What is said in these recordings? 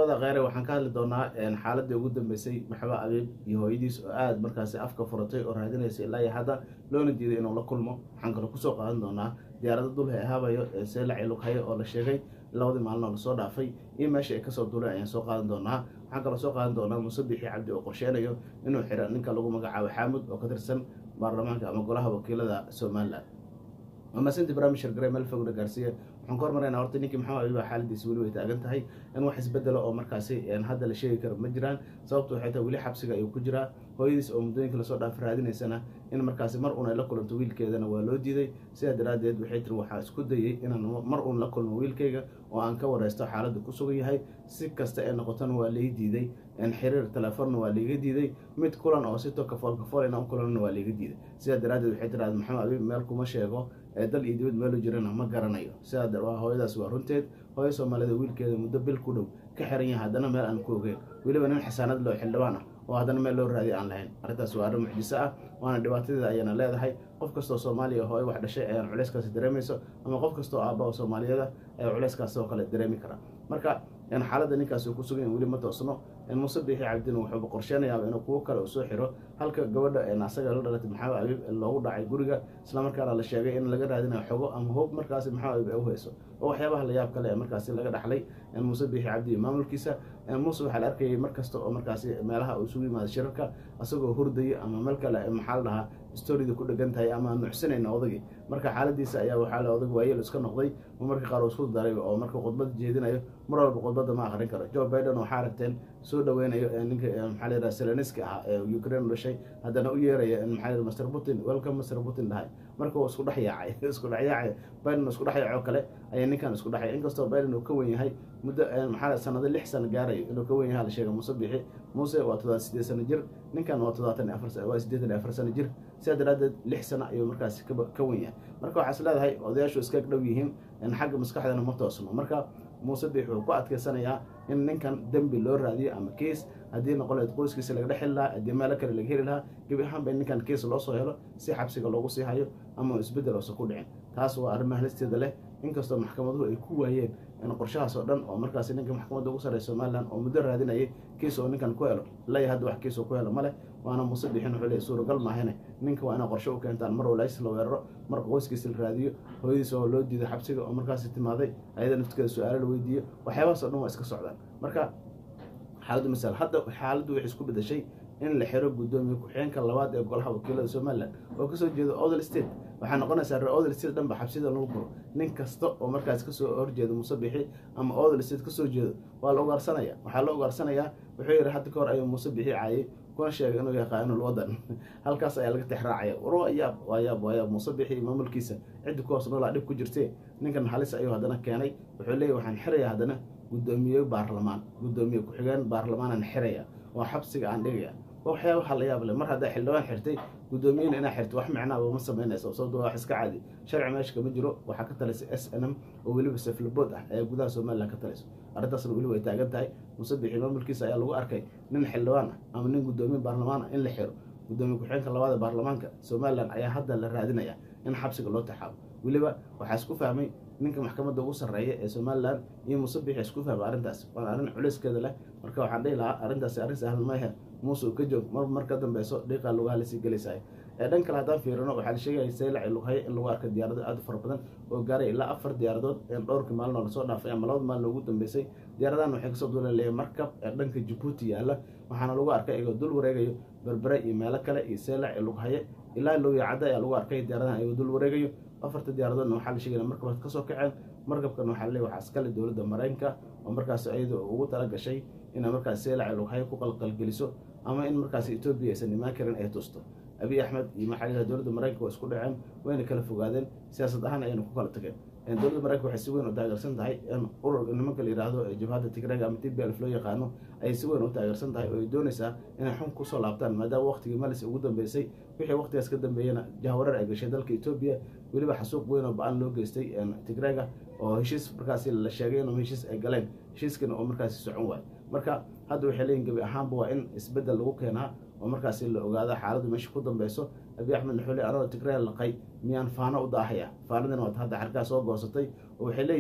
daawada kheyre waxaan ka hadli doonaa xaaladii ugu dambeysay maxamed abiib iyo hooyadiis oo aada markaasi afka furatay oo raadinaysa ilaa iyo hadda loona diiday inuu la kulmo waxaan kaloo kusoo qaadan doonaa diyaarada dulhe ahaabayo ee seelaci lughaye oo la sheegay labadii maalin oo lasoo dhaafay iyo meesha ay kasoo duuleen ayaan soo qaadan doonaa waxaan kaloo soo qaadan doonaa muuse bixi cabdi oo qorsheynayo inuu xiro ninka lagu magacaabo xaamud oo ka tirsan baarlamaanka ama golaha wakiilada somalilan amasinti barnaamij gare meel fogna gaarsiiya waxaan ka hormaraynaa horta ninkii maxamed abiib xaaladiisi weli way taagan tahay in wax isbedelo oo markaasi hadda la sheegi karo ma jiraan sababtu waxay tahay weli xabsiga ayuu ku jiraa hooyadiis oo muddooyinka lasoo dhaaf raadinaysana in markaasi mar uun ay la kulanto wiilkeedana waa loo diiday sidaa daraaddeed waxay tiri waxaa isku dayay inaan mar uun la kulmo wiilkayga oo aan ka wareysto xaaladda ku sugan yahay si kasta ee noqotona waa lai diiday xiriir telefoonna waa laiga diiday mid kulan oo si to kafool kafool inaan u kulanna waa laiga diiday sidaa daraaddeed waxay tiraada maxamed abiib meel kuma sheego ee dal iyo dibad meelu jirana ma garanayo sidaa hooyadaas waa runteed hooyo soomaalida wiilkeeda muddo bil ku dhow ka xiran yahay haddana meel aan ku ogeyn weliba nin xisaanad loo xildhibaan ah oo haddana meel loo raadiya aan lahayn arrintaas waa arrin mucjiso ah waana dhibaatadeeda ayana leedahay qof kastoo soomaaliya hooyo wax dhashay ayaan culeyskaasi dareemayso ama qof kastoo aabba oo soomaaliyada ayaa culeyskaas oo kale dareemi karaa marka xaaladda ninkaas uu ku sugan weli ma toosno muuse bixi cabdina wuxuuba qorsheynayaa inuu kuwo kale uu soo xiro halka gabadha asaga la dhalatay maxamed abiib loogu dhacay guriga islamarkaana la sheegay in laga raadinayo xogo ama hoob markaasi maxamed abiib ay u hayso oo waxyaabaha la yaab kale ee markaasi laga dhaxlay muuse bixi cabdi iyo maamulkiisa muuse waxaa la arkayay mar kasta oo markaasi meelaha uu isugu yimaado shirarka asagoo hurdaya ama meel kale maxaa la dhahaa storida ku dhegan tahay ama nuxsanayna odagii marka xaaladiisa ayaa waxaa la odag waayeel iska noqday oo marka qaar uu isku daray oo marka khudbada jeedinayo mar walba khudbadda ma akrin karo joe biden waxaa aragteen soo dhaweynayo ninka maxaa la yidhaha seleniski ah ee ukraine u dhashay haddana u yeeraya maxaa la master putin welcome master putin dhahay marka uu isku dhex yaacay isku dhex yaacay biden isku dhex yaacoo kale ayaa ninkan isku dhexay inkastoo biden uu ka wen yahay muddo maxaa sanado lix sano gaarayo inuu ka wen yahay la sheegay muuse bixi muuse waa toddobaad sideed sano jir ninkan waa toddobaatan iyo afar waa siddeetan iyo afar sano jir sidaa daraaddeed lix sano ayuu markaasi ka wen yahay marka waxaa is leedahay odayaashu iska dhow yihiin xagga maskaxdana ma toosno marka muuse bix wuxuu ku adkeysanayaa in ninkan dembi loo raadiyo ama keis haddii noqoleed qoyskiisa laga dhex heli lahaa haddii meelo kale laga heli lahaa gebi ahaanba in ninkan keis loo soo helo si xabsiga loogu sii hayo ama isbeddel oosa ku dhicin taas waa arrimaha halisteeda leh inkastoo maxkamaduhu ay ku waayeen in qorshahaas oo dhan oo markaasi ninka maxkamadda ugu sarreeya somalilan oo muddo raadinayay kiis oo ninkan ku helo ilaa iyo hadda wax kiis oo ku helo male waana muuse bixin wuxuu leey suuragal maahane ninka waa inaa qorshe u keentaan mar walays la weeraro mar qoyskiisa la raadiyo hooyadiis oo loo diiday xabsiga oo markaasi timaaday ayada naftigeeda su-aalo la weydiiyo waxyaabahaas o dhan waa iska socdaan marka xaaladdu masal hadda xaaladdu waxay isku bedashay in la xiro guddoomiye ku-xigeenka labaad ee golaha wakiilada somalilan oo kasoo jeeda odel state waxaa noqonaysaa reer odel state dhanba xabsida lagu guro nin kasta oo markaas kasoo horjeeda muuse bixi ama odel state kasoo jeedo waa la ugaarsanaya waxaa la ugaarsanayaa wuxuu yihi hadda ka hor ayuu muuse bixi caayay kuna sheegay inuu yahay qaanul wadan halkaas ayaa laga tixraacaya war waa yaab waa yaab waa yaab muuse bixi iyo maamulkiisa ciddi ku hoos noolaa dhib ku jirtee ninkan halis ayuu haddana keenay wuxuu leeyahy waxaan xirayaa haddana guddoomiye baarlamaan guddoomiye ku-xigeen baarlamaanaan xiraya oo xabsiga aan dhigaya waxyaabaha la yaab leh mar haddaa xildhibaan xirtay guddoomiyena inaa xirto wax micnaaba ma samaynayso sababto wax iska caadi sharci meesha kama jiro waxaa ka talaysa s n m oo weliba saflabood ah ayaa gudaha somalilan ka talayso arrintaasna weliba ay taagan tahay muuse bixi maamulkiisa ayaa lagu arkay nin xildhibaan ah ama nin guddoomiye baarlamaan ah in la xiro guddoomiye ku-xigeenka labaada baarlamaanka somalilan ayaa hadda la raadinaya in xabsiga loo taxaabo weliba waxaa isku fahmay ninka maxkamadda ugu sarreeya ee somalilan iyo muuse bixi isku fahmay arrintaas waana arrin culeyskeeda leh marka waxaan dhihi lahaa arrintaasi arrin sahlan maahe muuse uu ka joog mar mar ka dambeyso dhiiqaa lugaha lasii gelaysahay ee dhan kale haddaan fiirino waxaa la sheegaya saylaci lughaye in lagu arkay diyaarado aad u fara badan oo gaaray ilaa afar diyaaradood ee dhowrkii maalin oo lasoo dhaafay ama labada maalin ugu dambeysay diyaaradahan waxay kasoo duulaleeya markab ee dhanka jabuuti yaalla waxaana lagu arkay iyagoo dul wareegayo berbere iyo meelo kale iyo saylaci lughaye ilaa looya cadda ayaa lagu arkay diyaaradahan iyagoo dul wareegayo afarta diyaaradoodna waxaa la sheegaya markabaad kasoo kaceen markabkan waxaa laleey waxaa iskale dowladda maraykanka oo markaas iyada ugu tala gashay inay markaas saylaci lughaye ku qalqalgeliso ama in markaas etoobiya aysan imaan karin ay tusto abiy axmed iyo maxaa dowladda maraykanka waa isku dhaceen wayna kala fogaadeen siyaasad ahaan ayayna ku kala tageen dowladda maraykanka waxay si weyn u taageersan tahay in urur nimanka la yidhaahdo jabhadda tigrega ama t b lf loo yaqaano ayay si weyn u taageersan tahay oo ay doonaysaa inay xun kusoo laabtaan maadaama waqtigii malis ugu dambeysay wixii waqtigaas ka dambeeyana jahwareer ay gashay dalka etoobiya weliba xasuuq weyn oo ba-an loo geystay tigrega oo heshiis markaasi la sheegay inuu heshiis ay galeen heshiiskana oo markaasi socon waayo marka hadda waxay leeyihin gebi ahaanba waa in isbeddel lagu keenaa oo markaasi la ogaada xaaladdu meesha ku dambeyso abiy axmed naxuule anagoo tigree laqay miyaan faano u daahaya faanadina waad hadda xarkaa soo goosatay oo waxay leeyihiin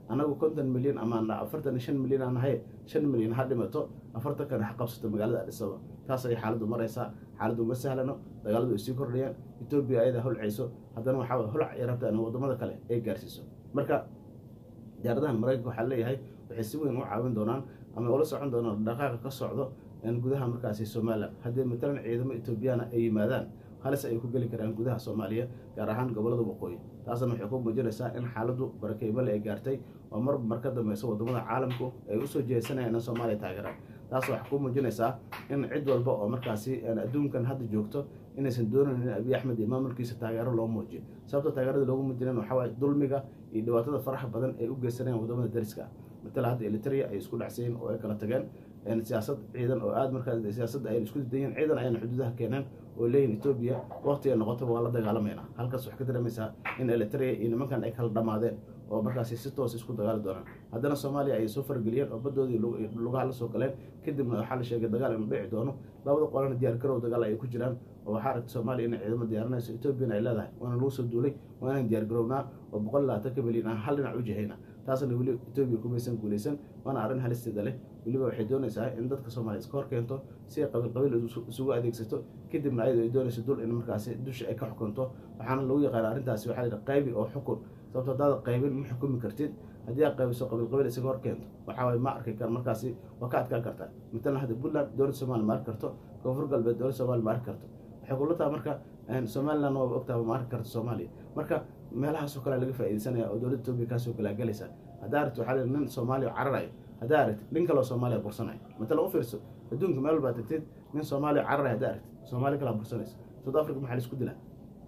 annagu konton milyan ama afartan iyo shan milyan aan nahay shan milyan ha dhimato afartan kan ha qabsato magaalada adhisaba taas ayay xaaladdu maraysaa xaaladdu uma sahlano dagaaladu ay sii kordhayaan etoobiya ayada holcayso haddana waxaa holac ay rabtaa in waddamada kale ay gaarsiiso marka diyaaradahan maraykanka waxaa leeyahay waxay si weyn u caawin doonaan ama ula socon doonaan dhaqaaqa ka socdo gudaha markaasi somalilan haddii matalan ciidamo etoobiyaana ay yimaadaan halis ay ku geli karaan gudaha soomaaliya gaar ahaan gobolada waqooyi taasna waxay ku muujinaysaa in xaaladdu barakeymale ay gaartay oo mar mar ka dambeysa wadamada caalamku ay usoo jeesanayaan in soomaaliya taageeraan taas waxay ku muujinaysaa in cid walba oo markaasi adduunkan hadda joogto inaysan doonayn in abiy axmed iyo maamulkiisa taageero loo muujiyo sababta taageerada loogu muujinayn waxaa waaye dulmiga iyo dhibaatada faraxa badan ay u geysanayaan wadamada dariska ah matala hadda eliteria ay isku dhacsayiin oo ay kala tageen siyaasad ciidan oo aada markaa siyaasadda ayna isku dayeen ciidan ayana xuduudaha keeneen oo leeyihin etoobiya waqtiga noqotaba waa la dagaalamayna halkaas waxay ka dareemaysaa in eliteria iyo nimankan ay kala dhammaadeen oo markaasi si toos isku dagaali doonaan haddana soomaaliya ayay soo fargeliyeen oo baddoodii lugaha la soo galeen kadibna waxaa la sheegay dagaal inuu dhici doono labada qolana diyaar garow dagaal ay ku jiraan oo waxaa aragta soomaaliya inay ciidamo diyaarinayso etoobiyana ay leedahay waana lagu soo duulay waa inaan diyaar garownaa oo boqol labaatanka milyan aan hal dhinac u jihayna taasna weli etoobiya kumaysan guulaysan waana arrin halisteeda leh weliba waxay doonaysaa in dadka soomaaliya iska hor keento si ay qabiil qabiil isugu adeegsato kadibna ayadoo ay doonayso dul in markaasi dusha ay ka xukunto waxaana lagu yaqaana arrintaasi waxaa la qaybi oo xukun sababto haddaad qaybin ma xukumi kartid haddii aad qaybiso qabiil qabiil isaga hor keento waxaa waye ma arki kar markaasi waa ka adkaan kartaa matalan hadda puntland dowladda somalia ma arki karto koonfur galbeed dowladda somalia ma arki karto waxay kula taha marka somaliland waaba ogtaha ma arki karto soomaaliya marka meelahaasoo kale laga faaidaysanaya oo dowladda etoobiya kaasoo galaagelaysa haddaa aragti waxaa leedahay nin soomaaliya cararayo haddaa aragtid nin kaloo soomaaliya bursanayo matalan u fiirso adduunka meel walbaa tagtid nin soomaaliya cararayo haddaa aragtid soomaaliya kalaa bursanaysa south africa maxaa laisku dilaa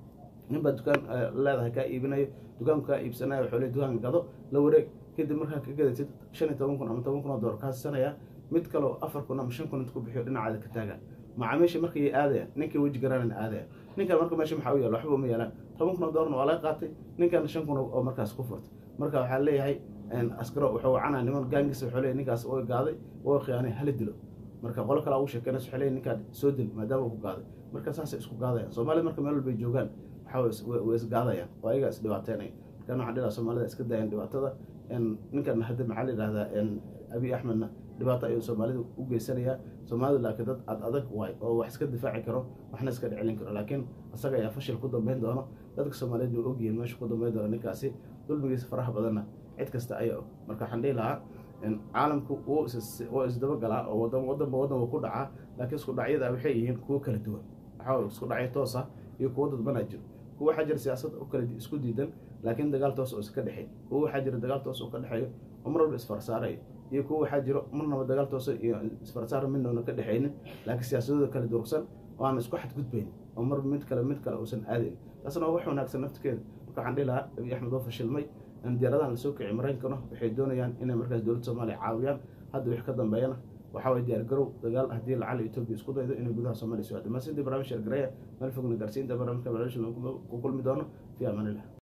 nin baa dukaan leedahay kaa iibinayo dukaanku kaa iibsanayo waxuu le dukaanka gado la wareeg kadib markaa ka gadatid shan iyo toban kun ama toban kun oo dollar kaa siisanaya mid kaleo afar kun ama shan kun int ku bixiyo dhinacaada ka taagaan macaamiisha markay aadayaan ninkii weji garaanan aadayaan ninkan marka meesha maxaa u yaala waxba uma yeelaan toban kun oo dollarna waa laga qaatay ninkan shan kun oo markaas ku furtay marka waxaa leeyahay askaro wuxuu wacanaa niman gaangisa wuxuu leeyahy ninkaas way gaaday way khiyaanay hala dilo marka qolo kale ugu sheekeynaysa waxay leeyahy ninkaan soo dil maadaama uu ku gaaday marka saasay isku gaadayaan soomaalida marka meel walbay joogaan waxaa way isgaadayaan oo ayagaa is dhibaateynaya markan waxaan dhilaha soomaalida iska dayan dhibaatada ninkan hadda maxaa la yidhahdaa abiy axmedna dhibaato ayuu soomaalida u geysanayaa soomaalidu laakiin dad ad adag waay oo wax iska difaaci karo waxna iska dhicelin karo laakiin isaga ayaa fashil ku dambeyn doono dadka soomaaliyeed way ogyihiin meesha ku dambeyn doono ninkaasi dulmigiisa faraha badanna cid kasta ayaa og marka waxaan dhihi lahaa caalamku wuu isdabagalaa oo wadanba wadan wuu ku dhacaa laakiin isku dhacyada waxay yihiin kuwo kala duwan waxaa isku dhacyo toos ah iyo kuwo dadbanaa jiro kuwa waxaa jira siyaasad kala isku diidan laakiin dagaal toos oo iska dhexeey kuwa waxaa jira dagaal toos oo ka dhexeeyo oo mar walba isfarsaarayo iyo kuwa waxaa jiro marnaba dagaal tooso iyo isfarsaar midnoona ka dhexaynin laakiin siyaasadooda kala durugsan oo aan isku xadgudbayn oo mar mid kale mid kale uusan aadayn taasna waa wax wanaagsan naftigeeda marka waxaan dhihi lahaa abiy axmed oo fashilmay diyaaradahan lasoo kiciy maraykankana waxay doonayaan inay markaas dowladda soomaaliya caawiyaan hadda wix ka dambeeyana waxaa waye diyaar garow dagaal haddii lacala etoobiya isku daydo inay gudaha soomaaliya soo aado maasintii barnaamij sheergareya meel fogna gaarsiinta barnaamijka barnaamij ku kulmi doono fi amaan illah